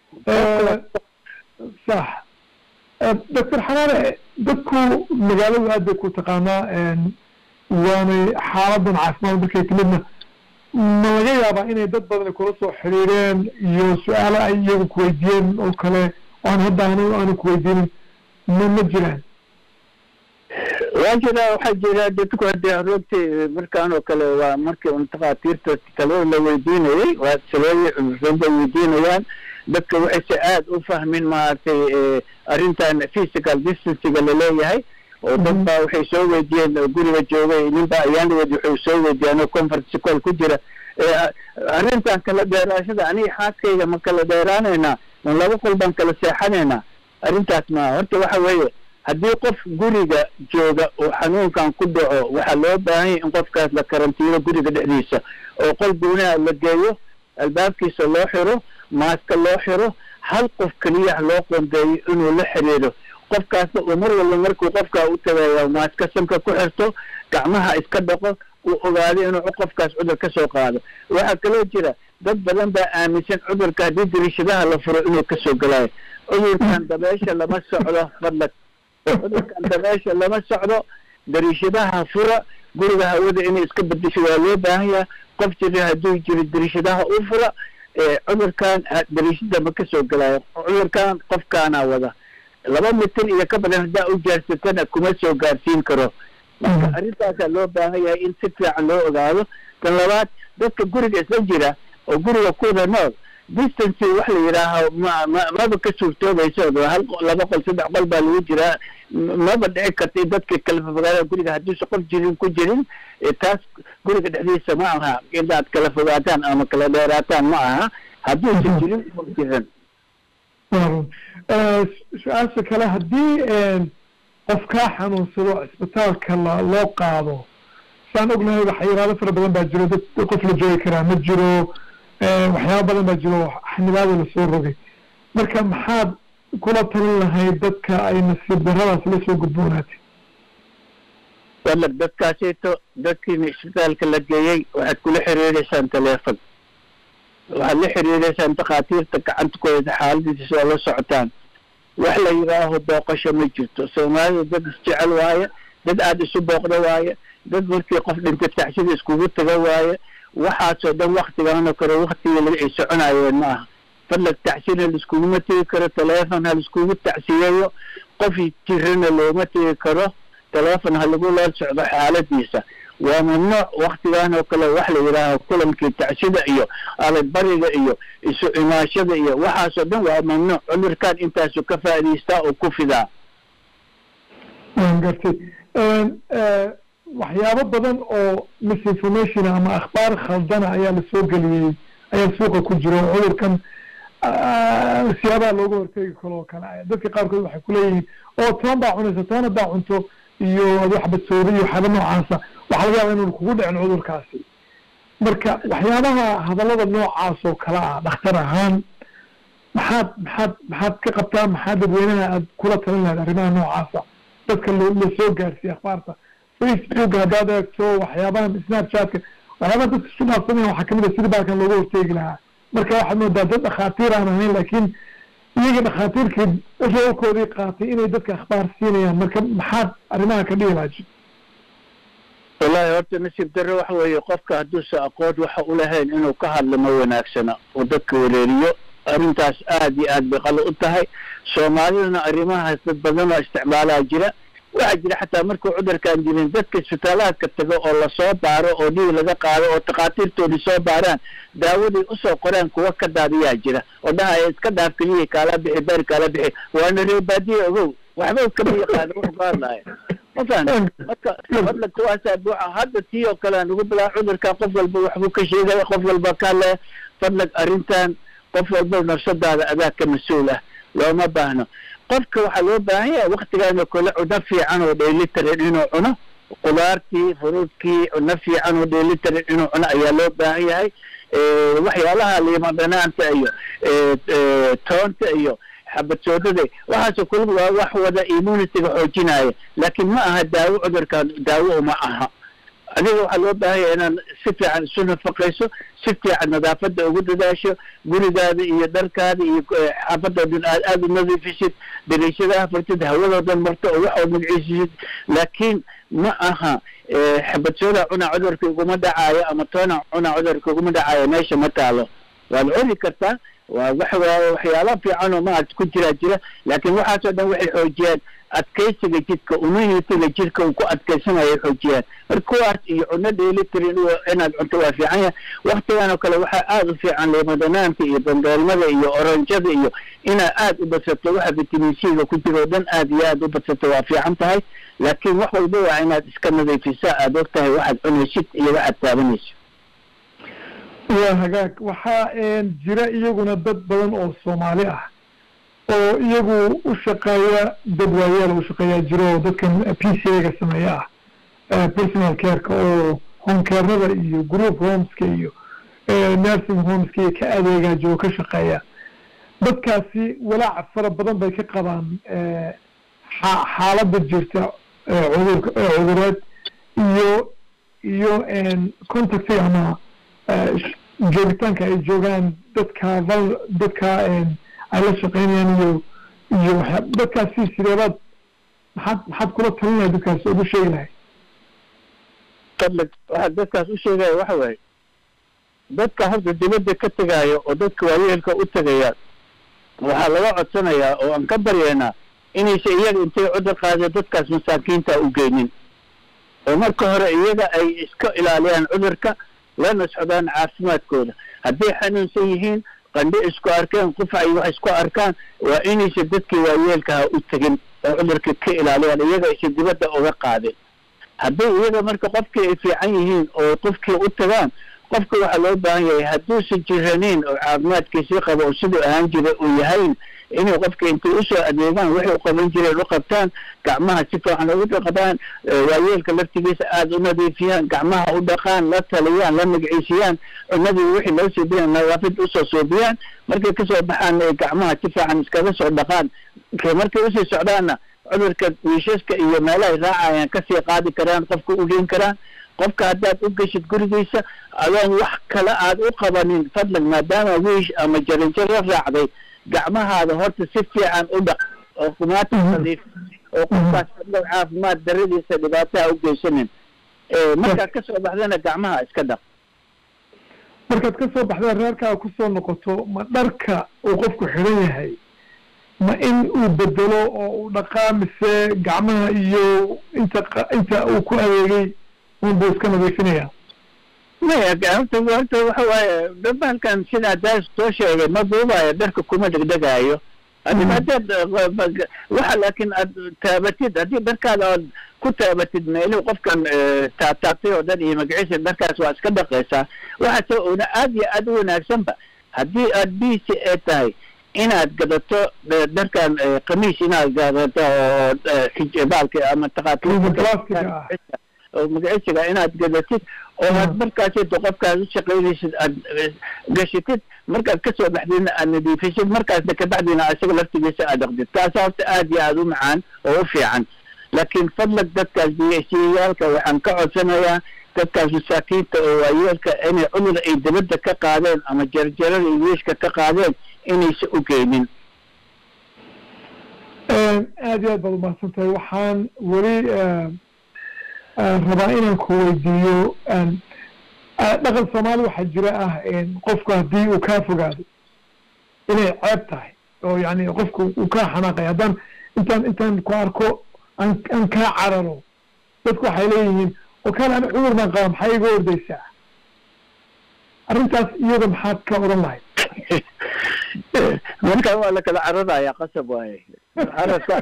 sax doctor xanaane dadku magaaladu aad bay ku taqaanaa waanay xaaladan caafimaad markay timidna ma laga yaabaa inay dad badan kula soo xiriireen iyo su-aalo ay iyagu kuweydiiyeen oo kale oan hadda an aanu kuweydiinin ma ma jiraan waa jiraa waxaa jira dadku hadee roogti markaan oo kale waa markii un takhaatiirta talada la weydiinayay waa talooyi roogay weydiinayaan dadka waxayse aad u fahmin maaragtay arrintan physical distancega laleeyahay oo dad baa waxay soo weydiiyeen guriga joogay ninba ayaanawed waxay soo weydiiyaan oo conference call ku jira arrintan kala dheeraashada aniga xaaskayga ma kala dheeraanaynaa man laba qol baan kala seexanaynaa arrintaas ma horta waxa weeye haddii qof guriga jooga oo xanuunkan ku dhaco waxaa loo baahanya in qofkaas la karantiino guriga dhexdiisa oo qol guunaha la geeyo albaabkiisa loo xiro maaska loo xiro hal qof keliya loo qondeeyo inuu la xiriiro qofkaasna uu mar walba markuu qofkaa u tagayo maaska sanka ku xirto gacmaha iska dhaqo uu ogaado inuu qofkaas cudur ka soo qaado waxaa kaloo jira dad badan baa aaminsan cudurka haddii dariishadaha la furo inuu kasoo gelayo cudurkan dabeesha lama socdo fadlag cudurkan dabeesha lama socdo dariishadaha fura guriga hawada inay iska bedesho waa loo baahan yahay qof jira hadduu jiro dariishadaha u fura cudurkan dariishada ma kasoo gelayo cudurkan qofkaana wada laba mitir iyo ka badan haddaa u jaarsatana kuma soo gaarsiin karo marka arrintaasaa loo baahan yahay in si fiican loo ogaado tan labaad dadka guriga isla jira oo guriga kuwada nool distance wax la yidhaaho ma ma maba ka suurtoobayso hal laba qol saddex qol baa lagu jiraa maba dhici karta in dadka kala fogaada guriga haddiise qof jirin ku jirin taas guriga dhexdiisa ma aha inaad kala fogaataan ama kala dheeraataan ma aha hadduusa jirin qof jiran su-aasha kale haddii qof kaa xanuunsado cisbitaalka la loo qaado saan ognahay waxyaalaado fara badan baa jiro dad qof la joogi karaa ma jiro waxyaaba badan baa jiro xanibaada lasoo rogay marka maxaad kula talin lahayd dadka ay nasiib daradaas la soo gudboonaatay wala dadkaasito dadkiina isbitaalka la geeyey waxaad kula xiriireysaan teleefon waxaad la xiriireysaan takhaatiirta gacanta ku haysa xaaladiisa oo la socotaan wax la yidhaaho booqasho ma jirto soomaalida dad isjecel waaye dad aada isu booqda waaye dad markii qof dhintay taxsida iskugu taga waaye waxaasoo dhan waktigaanoo kale waktigii ay soconaayeen ma aha fadlag tacsina laiskuguma tegi karo teleefon ha laiskugu tacsiyeeyo qof jirana looma tegi karo teleefon ha lagu la socdo xaaladiisa waa mamnuuc waktigan oo kale wax la yidhaaho kulankii tacsida iyo alagbariga iyo isu imaashada iyo waxaasoo dhan waa mamnuuc cudurkan intaasu ka faa'idaystaa oo ku fidaa waan gartay waxyaabo badan oo misinformation ama akhbaar khaldana ayaa lasoo geliyey ayaa suuqa ku jiro cudurkan siyaabaha looga hortegi karo oo kale dadka qaarkood waxay kuleeyihiin oo toban baa cunaysa toban haddaa cunto iyo wax badsooda iyo waxyaaba noocaasa waxaa laga yaaba inuu kugu dhicin cudurkaasi marka waxyaabaha hadallada noocaas oo kale ah dhakhtar ahaan maxaad maxaad maxaad ka qabtaa maxaa dadweynaha aad kula talin lahayd arrimaha noocaasa dadka lo lasoo gaarsiiye akhbaarta facebook haddaad eegto waxyaabahan snapchatka waxyaabaha dadka isku dhaafsanaya waxaa kamid a sidii baalkan looga horteegi lahaa marka waxaad moodaa dad dhakhaatiir aan ahayn laakiin iyaga dhakhaatiirkii roolkoodii qaatay inay dadka akhbaar siinayaan marka maxaad arrimaha ka dhihi lahayd wallahi horta nasiib darre waxa weeye qofka hadduusa aqoon waxa u lahayn inuu ka hadlo ma wanaagsana oo dadka wareeriyo arrintaas aad iyo aad bay qalo u tahay soomaalidana arrimahaas dad badan oo isticmaalaa jira waxaa jira xataa markuu cudurkaan jirin dadka isbitaalaadka tago oo lasoo baaro oo dhiig laga qaado oo takhaatiirtoodii soo baaraan daawadii usoo qoraan kuwa ka daadiyaa jira oo dhahaya iska dhaaf keliyii kaala bixi beer kaala bixi waana reebaadiye ogow waxba kama yaqaano wuxuu ka hadlaya mafahanta marka fadla kuwaasaa buuxa hadda tii oo kale aan ugu bilaa cudurkan qof walba waxbuu ka sheegaya qof walba ka hadlaya fadlag arrintan qof walba nafsadaada adaa ka mas-uul ah looma baahno qofka waxaa loo baahan yahay waktigaan oo kale cuno fiican oo dheelitiran inuu cuno qudaartii furuudkii cuno fiican oo dheelitiran inuu cuno ayaa loo baahan yahay waxyaalaha liima dhanaanta iyo toonta iyo xabad soodada waxaasoo kula waa wax wada immunityga xoojinaya laakiin ma aha daawo cudurkan daawo uma aha adiga waxaa loo baahan yahay inaad si fiican isu nafaqayso si fiican nadaafadda ugu dadaasho gurigaada iyo dharkaada iyo xaafadoodan aad aada u nadiifisid dariishadaha furtid hawadoodan marto oo waxoo magciisisid laakiin ma aha xabad-sooda cunaa cudurka iguma dhacaayo ama toona cunaa cudurka iguma dhacaayo meesha ma taalo waad cuni kartaa waa wax waxyaala fiican oo maarata ku jiraa jira laakiin waxaasoo dhan waxay xoojiyaan adkaysiga jidka immunitiga jidka uu ku adkaysanayo xoojiyaan marka kuwaas iyo cuno dheelitirin inaad cunto waa fiican yahay waktigan oo kale waxaa aada u fiican liimadanaanta iyo bangeelmada iyo oranjada iyo inaad aada u badsato waxa vitamin c-ga ku jira oo dhan aada iyo aada u badsato waa fiican tahay laakiin wax walba waa inaad iska nadiifisaa aada og tahay waxaad cunaysid iyo waxaad taabanaysid waa hagaag waxaa jira iyaguna dad badan oo soomaali ah oo iyagu u shaqeeya dad waayaal u shaqeeyaa jiro oo dadkan p c a ga sameeya ah personal careka oo homecarnada iyo group homeska iyo nursing homeska iyo ka adeegaa jiro ka shaqeeya dadkaasi walaac fara badan bay ka qabaan xaaladda jirta cudurka cudureed iyo iyo contactiga ama joogitaanka ay joogaan dadka val dadka ay la shaqeynayaan iyo iyo waxyaa dadkaasi sideebaad maxaad maxaad kula talinaya dadkaas ugu sheegi lahay fadlag waxaa dadkaas u sheegaya waxa waaye dadka horta dibadda ka tegaayo oo dadka waayeelka u tegaya waxaa laga codsanayaa oo aan ka baryaynaa inaysa iyaga intay cudur qaadeen dadkaas masaakiinta u geynin oo marka hore iyaga ay iska ilaaliyaan cudurka lana socdaan caafimaadkooda hadday xanuunsan yihiin qandhi isku arkeen qufac iyo wax isku arkaan waa inaysa dadkii waayeelkaha u tegin oo cudurka ka ilaaliyaan iyaga aysa dibadda uga qaadin hadday iyaga marka qofkii ay fiican yihiin oo qofkii u tagaan qofka waxaa loo baahan yahay hadduusan jiraniin oo caafimaadkiisii qabo oo siduu ahaan jira uu yahayn inay qofka intay usoo adeegaan waxay u qaban jireen u qabtaan gacmaha si fiican ugu dhaqdaan waayeelka laftigiisa aada u nadiifiyaan gacmaha u dhaqaan la taliyaan la magciisiyaan cunadii wixii loo suubiyaan nadaafid usoo suubiyaan markay kasoo baxaan ay gacmaha si fiican iskaga soo dhaqaan markay usii socdaanna cudurka wiishaska iyo meelahay raacayaan kasii qaadi karaan qofka u geen karaan qofka haddaad u geshid gurigiisa adoon wax kale aad u qabanin fadlan maadaama wiish ama jarinjaro raacday gacmahaada horta si fiican u dhaq oo kumaata nadiif oo qofkaas fadlan caafimaad daradiisa dhibaataha u geysanin markaad kasoo baxdana gacmaha iska dhaq markaad kasoo baxda reerkaaga kusoo noqoto ma dharka uu qofku xidhan yahay ma in uu bedelo oo uu dhaqaa mise gacmaha iyo inta inta uu ku adeegay unbuu iska nadiifinaya maya horta horta waxa waaye bahalkan sidaa daas soo sheegay ma duubayo dharka kuma dhegdhegaayo adiga haddaad waxa laakiin aad taabatid haddii dharkaada ood ku taabatid meelihii qofkan taataabtay oo dhan iyo magaciisa dharkaas waa iska dhaqaysaa waxaase una aad iyo aad u wanaagsanba haddii aad b c a tahay inaad gadato dharkan kamiis inaad gadato oo baalka ama taqaatiir oo magaciisiga inaad gadatid oo aad markaasito qofkaad u shaqaynaysid aad gashitid markaad kasoo baxdina aad nadiifisid markaasna kabacdina isaga laftigiisa aad dhaqdid taasa horta aad iyo aada u macaan oo u fiican laakiin fadlag dadkaas biyasiyaalka waxaan ka codsanayaa dadkaas masaakiinta oo waayeelka inay cudur ay dibadda ka qaadeen ama jarjarada iyo wiishka ka qaadeen inaysa u geynin aad iyo aad baad umahadsan tahay waxaan weli rabaa inaan ku weydiiyo dhaqan soomaali waxaa jira ah qofku haddii uu kaa fogaado inay ceeb tahay oo yani qofku uu kaa xanaaqay haddaan intaan intaan ku arko aan aan kaa cararo dadku waxay leeyihiin oo kale ani cudur baan qaba maxaa iga ordaysaa arrintaas iyada maxaad ka odhan lahayd marka waa la kala cararaya qasab waaye cararka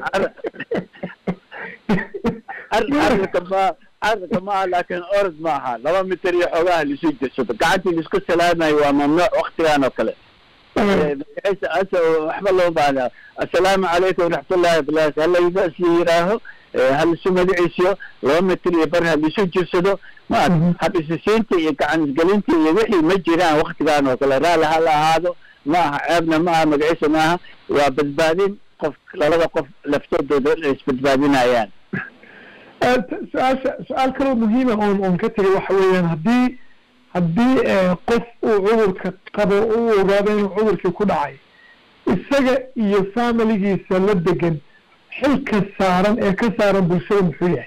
cararka ma cararka maaha laakin orod maaha laba mitir iyo xoogaha lisu jirsado gacantii laisku salaamayo waa mamnuuc waktigan oo kale waxba loo baahna assalaamu calaykum waraxmatullahi wabarakatu halaysaas yiraaho halisu magaciisiyo laba mitir iyo bar halisu jirsado ma habisisiinta iyo gacan isgelinta iyo wixii ma jiraan waktigan oo kale raali hala ahaado ma aha ceebna ma aha magaciisa maaha waa badbaadin qof labada qof laftoodooda isbadbaadinayaan su-aasha su-aal kaloo muhiima oon oon ka tegay waxa weeyaan haddii haddii qof uu cudurka qabo u ogaado inuu cudurkii ku dhacay isaga iyo familigiisa la degan xilka saaran ee ka saaran bulshada muxuu yahay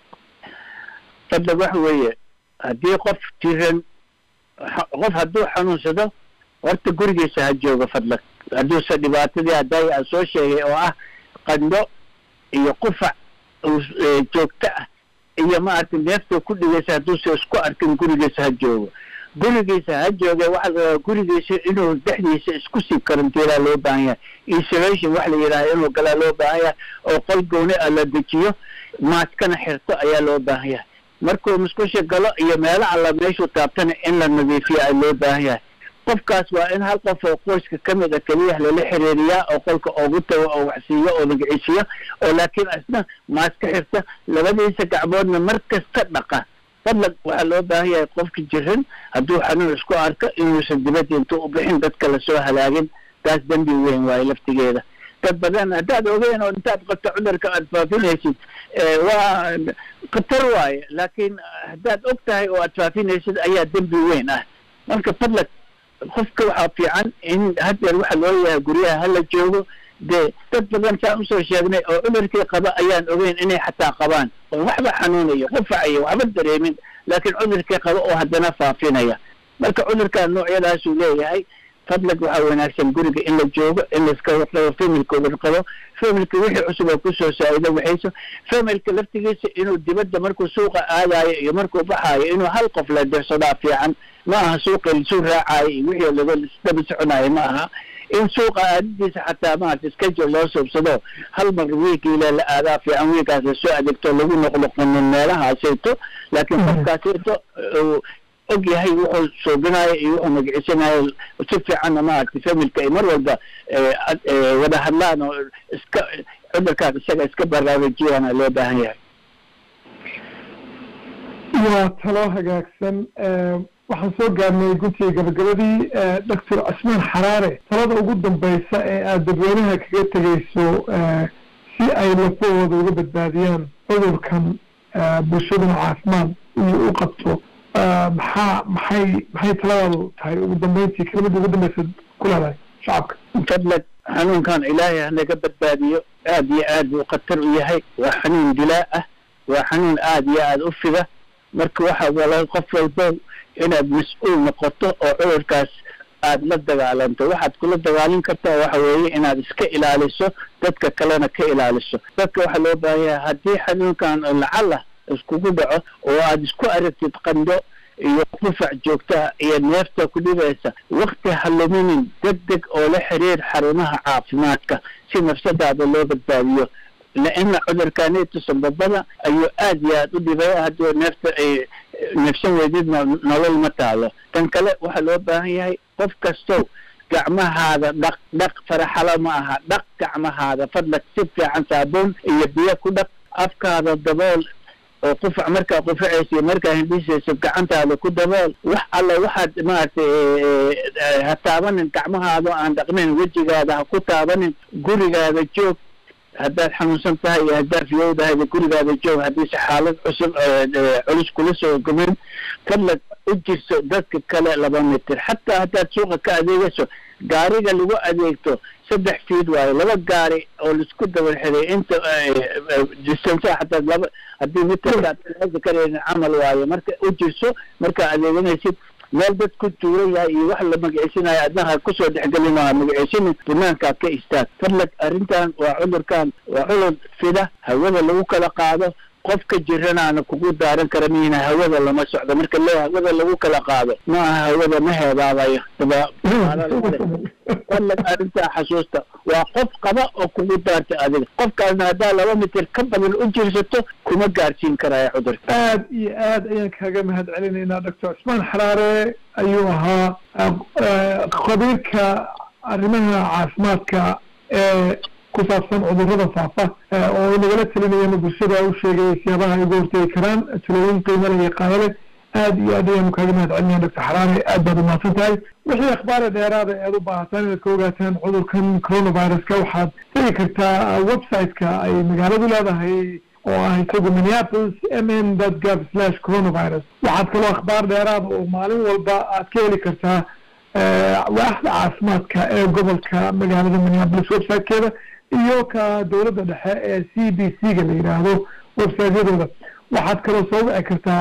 fadlan waxa weeye haddii qof jiran qof hadduu xanuunsado horta gurigiisa ha joogo fadlan hadduusa dhibaatadii hadday aan soo sheegay oo ah qandho iyo qufac joogto ah iyo maaragtay neefta ku dhigaysa hadduusa isku arkin gurigiisa ha joogo gurigiisa ha jooge waxa la rabaa gurigiisa inuu dhexdiisa isku sii karantiilaa loo baahan yahay isolation waxa la yidhaha inuu galaa loo baahan yahay oo qol gooni a la dejiyo maaskana xirto ayaa loo baahan yahay markuu musqusha galo iyo meelo alla meeshuu taabtana in la nadiifiyo a loo baahan yahay qofkaas waa in hal qof oo qoyska ka mid a keliya lala xiriiriyaa oo qolka ugu tago oo waxsiiyo oo magiciisiyo oo laakiin isna maaska xirta labadiisa gacmoodna mar kasta dhaqa fadlan waxaa loo baahan yahay qofka jiran hadduu xanuun isku arko inuusan dibadda intuu u bixin dadka lasoo halaagin taas dembi weyn waayo laftigeeda dad badan haddaad ogeyn oo intaad qabto cudurka aad faafinaysid waa khatar waaye laakiin haddaad og tahay oo aad faafinaysid ayaa dembi weyn ah marka fadlan qofka waxaa fiican in haddeer waxa loo yahay guryaha hala joogo dee dad badan saan usoo sheegnay oo cudurkii qaba ayaan ogeyn inay xataa qabaan oo waxba xanuunayo qufacayo waxba dareemin laakiin cudurkii qaba oo haddana faafinaya marka cudurkan noocyadaasuu leeyahay fadlag waxaa wanaagsan guriga in la joogo in laiska warqabo familka warqabo familka wixii cusub oo kusoo saa-ido waxayso familka laftigiisa inuu dibadda markuu suuqa aadayo iyo markuu baxaayo inuu hal qof la dirsadaa fiican ma aha suuqa lisuu raacayo iyo wixii laga daba soconayo ma aha in suuqa aadadiisa xataa maarata schedule loo suubsado hal mar wiigiile la aadaa fiican wiigaas lasoo adeegto lagu noqnoqonin meelahaasayto laakiin qofkaasayto og yahay wuxuu suubinayo iyo wuxuu magacisanayo si fiicanna maaragtay familka ay mar walba wada hadlaan oo iska cudurkaas isaga iska baraarujiyana loo baahan yahay waa talo hagaagsan waxaan soo gaarnay guntiga gabagabadii doctor cismaan xaraare talada ugu dambeysa ee aada dadweynaha kaga tegeyso si ay lafahooda uga badbaadiyaan cudurkan bulshaduna caafimaad iyo u qabto maxaa maxay maxay taladaadu tahay ugu dambeyntii kelimada ugu dambeysa ku leedahay shacabka fadlag xanuunkan ilaahay hanaga badbaadiyo aad iyo aad buu khatar u yahay waa xanuun dilaa ah waa xanuun aad iyo aad u fida marka waxa wala qof walba inaad mas-uul noqoto oo cudurkaas aad la dagaalanto waxaad kula dagaalin kartaa waxa weeye inaad iska ilaaliso dadka kalena ka ilaaliso dadka waxaa loo baahan yahay haddii xanuunkan lacala iskugu dhaco oo aad isku aragtid qandho iyo qufac joogtaa iyo neefta ku dhibaysa wakti haluminin deg deg oo la xiriir xarumaha caafimaadka si nafsadaada loo badbaadiyo laina cudurkaneetu sababada ayuu aad iyo aad u dhibaya haddii neefta ay neefsan weydidna nolol ma taalo tan kale waxaa loo baahan yahay qof kastow gacmahaada dhaq dhaq faraxalo ma aha dhaq gacmahaada fadlag si fiican saabuun iyo biyo ku dhaq afkaada dabool oo qufac markaa qufacaysa iyo markaa hindhisaysa gacantaada ku dabool wax alla waxaad maaragtay ha taabanin gacmahaada aan dhaqnayn wejigaada ha ku taabanin gurigaada joog haddaad xanuunsan tahay iyo haddaad fiyowdahay gurigaada joog haddiise xaalad cusub culus kula soo gumin fadlag u jirso dadka kale laba mitir xataa haddaad suuqa ka adeegayso gaariga lagu adeegto saddex fiid waayo laba gaari oo laisku daba xiray inta distance xataa laba haddii mitarka karaynin camal waayo marka u jirso markaa adeeganaysid meel dad ku tuuran yahay iyo wax la magiciisinayo adnaha kusoo dhexgeli maaha magiciisini banaankaad ka istaag fadlag arrintan waa cudurkan waa cudur fida hawada lagu kala qaado qofka jiranaana kugu daaran kara miina hawada lama socdo marka le hawada lagu kala qaado ma aha hawada ma heebaabayo fadlag arrintaa xasuusta waa qof qaba oo kugu daarta adiga qofkaasna haddaa laba mitir ka badan u jirsato kuma gaarsiin karaya cudurka aad iyo aad ayaan kaaga mahad celinaynaa doctor cusmaan xaraare ayuu ahaa khabiirka arrimaha caafimaadka ee ku saabsan cudurrada faafa oo nagala telinayana bulshada u sheegay siyaabaha ay uga hortegi karaan talooyin qiimo leh iyo qaado leh aad iyo aad ayaanu kaaga mahad celinaya doctor xaraare aad baad umahadsan tahay wixii akhbaara dheeraada ead u baahataan inaad ka ogaataan cudurkan coronaviruska waxaad tegi kartaa website-ka ay magaaladu leedahay oo ah isagu minneapolis m n dot gov slash coronavirus waxaad kaloo akhbaar dheeraada oo maalin walba aad ka heli kartaa waaxda caafimaadka ee gobolka magaalada minneapolis website-keeda iyo ka dowladda dhexe ee c b c ga la yidhaahdo website-yadooda waxaad kaloo soo wici kartaa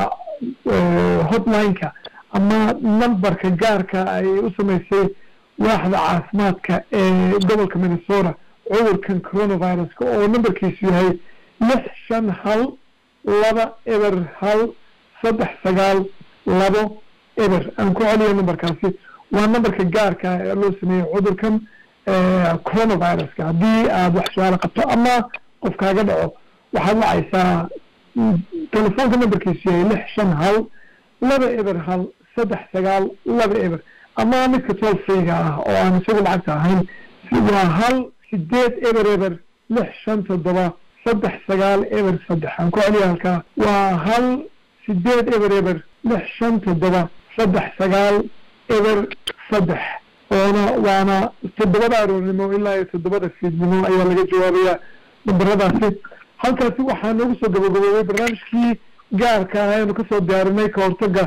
hotline-ka ama numberka gaarka ay u samaysay waaxda caafimaadka ee gobolka minnesota cudurkan coronaviruska oo numberkiisu yahay lix shan hal laba eber hal saddex sagaal labo eber aan ku celiyo numberkaasi waa numberka gaarka ee loo sameeyey cudurkan coronaviruska haddii aad wax su-aalo qabto ama qof kaaga dhaco waxaad wacaysaa telefoonka numberkiisu yahay lix shan hal laba eber hal saddex sagaal laba eber ama midka tool free-ga ah oo aan isagu lacagta ahayn waa hal sideed eber eber lix shan toddoba saddex sagaal eber saddex aan ku celiya halkaa waa hal sideed eber eber lix shan toddoba saddex sagaal eber saddex oona waana toddobada aroornimo ilaa iyo toddobada fiidnimo ayaa laga jawaabayaa nambaradaasi halkaasi waxaa noogu soo gabagaboobay barnaamijkii gaarka ah aynu kasoo diyaarinay ka hortaga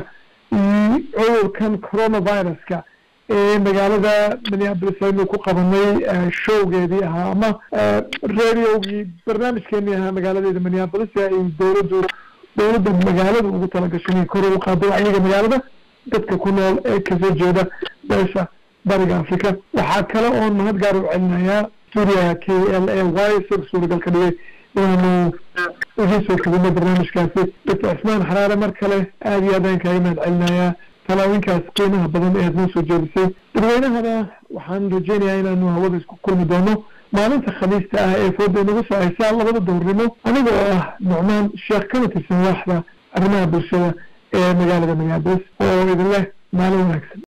cudurkan coronaviruska ee magaalada minneapolis aynu ku qabanay showgeedii ahaa ama radiogii barnaamijkeenii ahaa magaaladeeda minneapolis ee ay dowladdu dowladda magaalada ugu talagashay inay kor ugu qaado wacyiga magaalada dadka ku nool ee kasoo jeeda beesha bariga africa waxaa kale oon mahad gaar u celinayaa stuudiyaha k l a y isaga suuragal ka dhigay inaanu wixii soo kadinay barnaamijkaasi doctor cismaan xaraare mar kale aada iyo aad ayaan kaaga mahad celinayaa talaawinkaas qiimaha badan ee aad noo soo jeedisay dadweynahana waxaan rajeynayaa inaanu hawada isku kulmi doono maalinta khamiista ah ee fooda inagu soo haysaa labada dowrnimo aniga oo ah nucmaan sheekh kana tirsan waaxda arrimaha bulshada ee magaalada minneapolis oo idin leh maalin wanaagsan